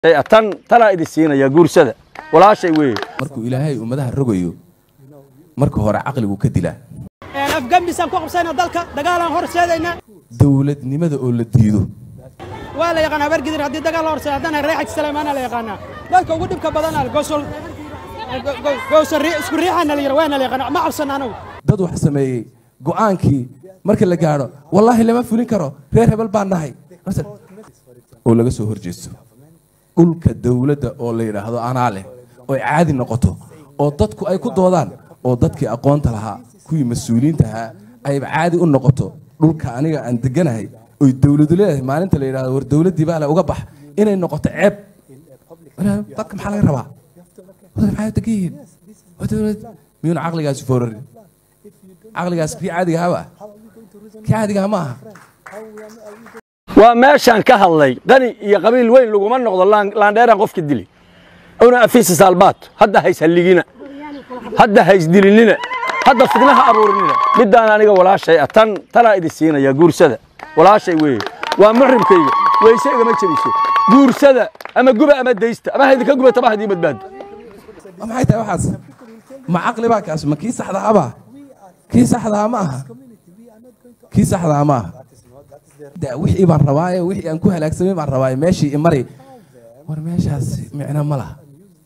tan tanaa idin siinaya guursada walaashay weeye markuu ilaahay ummadaha rogayo marka hore caqligu ka dilaa afgambisaan ku qabsayna dalka dagaalaan horseedayna dowladnimada oo la diido waa la yaqaan habargidir haddii dagaal la horseeda haddana reexaj saleymaana la yaqaanaa dadka ugu dhibka badan gosol gowsa isku riixaana la yira waana la yaqaana ma cabsana anagu dad wax sameeyey go'aankii marka la gaadho wallaahi lama fulin karo reer hebel baan nahay oo laga soo horjeesto dhulka dowladda oo la yidhaahdo anaa leh oo ay caadi noqoto oo dadku ay ku doodaan oo dadkii aqoonta lahaa kuwii mas-uuliyiinta ahaa ayba caadi u noqoto dhulka aniga aan deganahay oy dowladu leedahay maalinta la yidhahdo war dowladdii baa le uga bax inay noqoto ceeb dadka maxaa laga rabaa maxay degan yihiin waa dowlad miyuuna caqligaasi foorarin caqligaas kii caadigahaaba kii caadigaha ma aha waa meeshaan ka hadlay qani iyo qabiil weyn laguma noqdo laandheeraan qofka dili una afiisa saalbaad hadda hays halligina hadda hays dilinina hadda fidnaha abuurinina middaan aniga walaashay ah tan tanaa idin siinaya guursada walaashay weeye waa muxrimkayga weyse igama jebiso guursada ama guba ama daysta ama haydinka gubata ma haydii badbaado maxay tahay waxaas ma caqli baa kaas ma kii saxdahabaa kii saxdaha ma aha kii saxdaha ma aha wixii baan rabaaye wixii aan ku halaagsamay baan rabaaye meeshii imari war meeshaas micno ma laha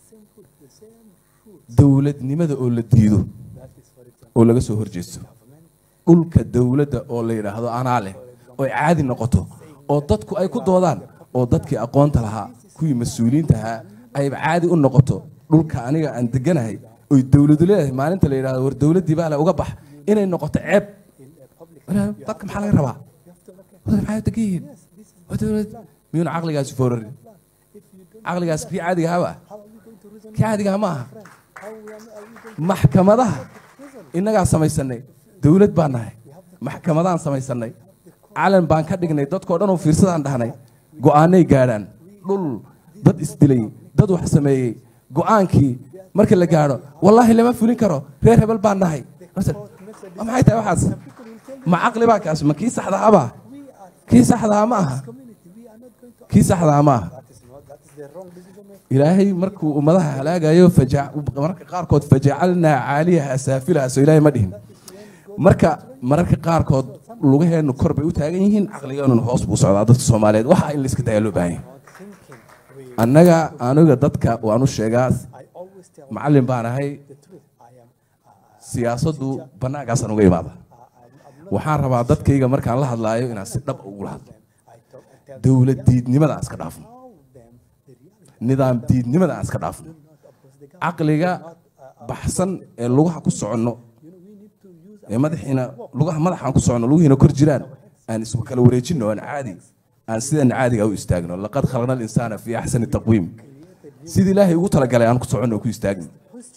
dowladnimada oo la diido oo laga soo horjeesto dhulka dowladda oo la yidhaahdo anaa leh oo ay caadi noqoto oo dadku ay ku doodaan oo dadkii aqoonta lahaa kuwii mas-uuliyiinta ahaa ayba caadi u noqoto dhulka aniga aan deganahay oy dowladu leedahay maalinta la yidhahdo war dowladdii baa le uga bax inay noqoto ceeb dadka maxaa laga rabaa maxay degan yihiin waa dowlad miyuuna caqligaasi foorarin caqligaas kii caadigahaaba kii caadigaha ma aha maxkamadaha innagaa samaysanay dowlad baan nahay maxkamadaan samaysanay calan baan ka dhignay dadkoo dhan oo fiirsadaan dhahnay go'aanay gaadhaan dhul dad isdilay dad wax sameeyey go'aankii marka la gaadho wallaahi lama fulin karo reer hebel baan nahay maxay tahay waxaas ma caqli baa kaas ma kii saxdahabaa kii saxdaha ma aha kii saxdaha ma aha ilaahay markuu ummadaha halaagayo mararka qaarkood fajacalnaa caaliyaha asaafilaha soo ilaahay ma dhihin marka mararka qaarkood lugaheennu kor bay u taagan yihiin caqligeenuna hoos buu socdaa dadka soomaaliyeed waxa in layska dayaa loo baahan yahay annaga aniga dadka waan u sheegaa macallin baan ahay siyaasaddu bannaankaasaan uga imaada waxaan rabaa dadkayga markaan la hadlaayo inaan si dhab ugula hadlo dowlad diidnimada aan iska dhaafno nidaam diidnimada aan iska dhaafno caqliga baxsan ee lugaha ku soconno ee madaxiina lugaha madaxaan ku soconno lugihiina kor jiraan aan isku kala wareejinno aan caadi aan sidan caadiga u istaagno laqad khalaqna alinsaana fii axsani taqwiim sidii ilaahay ugu talagalay aan ku soconno ku istaagno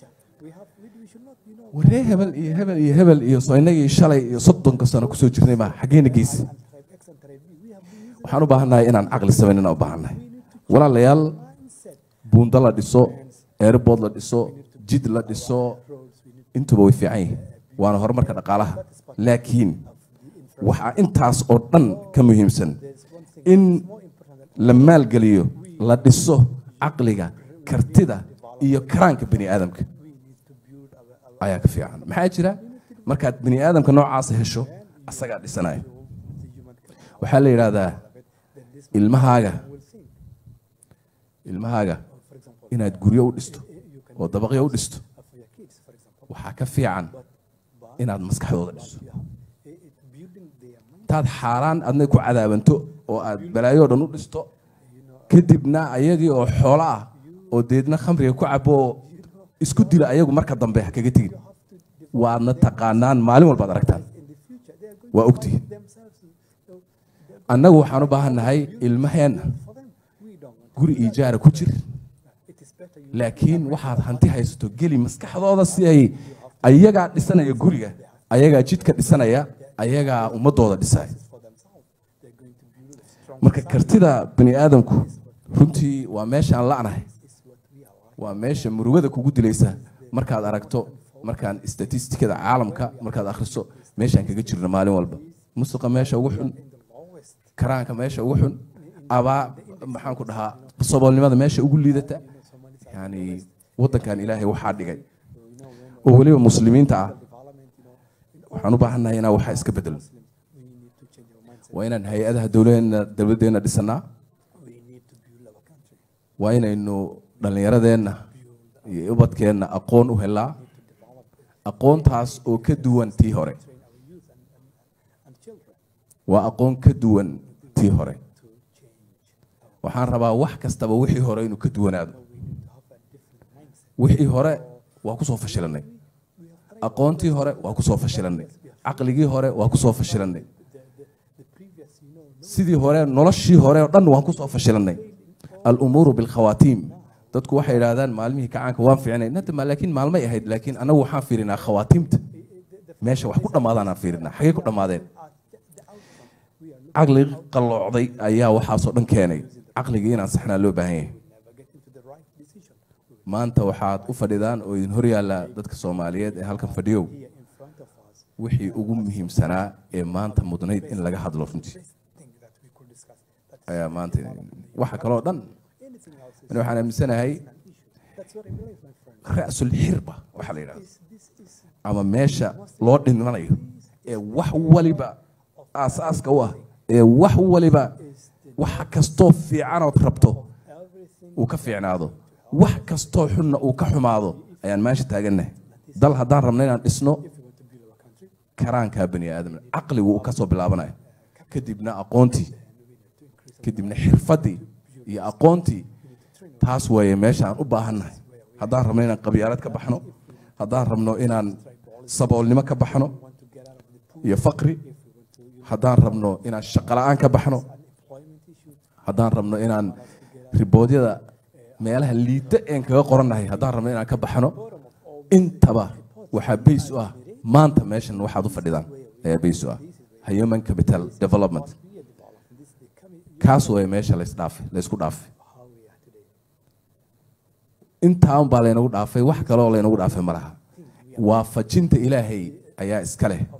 waree hebel iyo hebel iyo hebel iyo soo innagii shalay iyo soddonka sano kusoo jirnay maa xaggeena geysi waxaan u baahannahay inaan caqli samayn inaan u baahannahay walaalayaal buundo la dhiso airbood la dhiso jid la dhiso intuba way fiican yihiin waana horumarka dhaqaalaha laakiin waxaa intaas oo dhan ka muhiimsan in la maalgeliyo la dhiso caqliga kartida iyo karaanka bani aadamka ayaa ka fiican maxaa jira markaad bani aadamka noocaasa hesho asagaa dhisanaya waxaa la yidhaahdaa ilmahaaga ilmahaaga inaad guryo u dhisto oo dabaqyo u dhisto waxaa ka fiican inaad maskaxdooda dhiso intaad xaaraan adna ku cadaabanto oo aad balaayo dhan u dhisto kadibna ayagii oo xoolo ah oo deedna khamriga ku cabo oo isku dila ayagu marka dambe ha kaga tegin waadna taqaanaan maalin walbaad aragtaan waa ogtihin annagu waxaan u baahannahay ilmaheenna guri ijaara ku jir laakiin waxaad hanti haysato geli maskaxdooda si ay ayagaa dhisanaya guriga ayagaa jidka dhisanaya ayagaa ummadooda dhisaya marka kartida bani aadamku runtii waa meeshaan la'nahay waa meesha murugada kugu dilaysa markaad aragto markaan statistikada caalamka markaad akhriso meeshaan kaga jirno maalin walba musuqa meesha ugu xun karaanka meesha ugu xun abaa maxaan ku dhahaa saboolnimada meesha ugu liidata yani waddankan ilaahay waxaa dhigay oo weliba muslimiinta ah waxaan u baahannahay inaan waxaa iska bedelo waa inaan hay-adaha dowladeena dowladdeena dhisanaa waa inaynu dhallinyaradeenna iyo ubadkeenna aqoon u helaa aqoontaas oo ka duwan tii hore waa aqoon ka duwan tii hore waxaan rabaa wax kastaba wixii hore inuu ka duwanaado wixii hore waa ku soo fashilanay aqoontii hore waa ku soo fashilanay caqligii hore waa ku soo fashilanay sidii hore noloshii hore oo dhan waan ku soo fashilanay alumuuru bilkhawaatiim dadku waxay idhaahdaan maalmihii kacaanka waan fiicnay nadama laakiin maalmay ahayd laakiin anagu waxaan fiirinaa khawaatiimta meesha wax ku dhammaadaan aan fiirinaa xagee ku dhammaadeen caqli qalloocday ayaa waxaasoo dhan keenay caqligii inaan saxnaa loo baahan yahay maanta waxaad u fadhidaan oo idin horyaalla dadka soomaaliyeed ee halkan fadhiyow wixii ugu muhiimsanaa ee maanta mudnayd in laga hadlo runtii ayaa maanta waxa kaloo dhan ani waxaan aaminsanahay ra'sul xirba waxaa la yidhahda ama meesha loo dhimanayo ee wax waliba aasaaska u ah ee wax waliba waxa kastoo fiicanood rabto uu ka fiicnaado wax kastoo xunna uu ka xumaado ayaan meesha taagannahay dal haddaan rabna inaan dhisno karaankaa bani aadamna caqligu uu ka soo bilaabanayo kadibna aqoontii kadibna xirfaddii iyo aqoontii taas weeye meesha aan u baahannahay haddaan rabno inaan qabyaalad ka baxno haddaan rabno inaan saboolnimo ka baxno iyo faqri haddaan rabno inaan shaqola'aan ka baxno haddaan rabno inaan riboodyada meelaha liita een kaga qorannahay haddaan rabno inaan ka baxno intaba waxaa bays u ah maanta meeshan waxaad u fadhidaan ayaa bays u ah human capital development kaas way meesha laysdhaafay laysku dhaafay intaan baa laynagu dhaafay wax kaloo laynagu dhaafay ma laha waafajinta ilaahay ayaa iska leh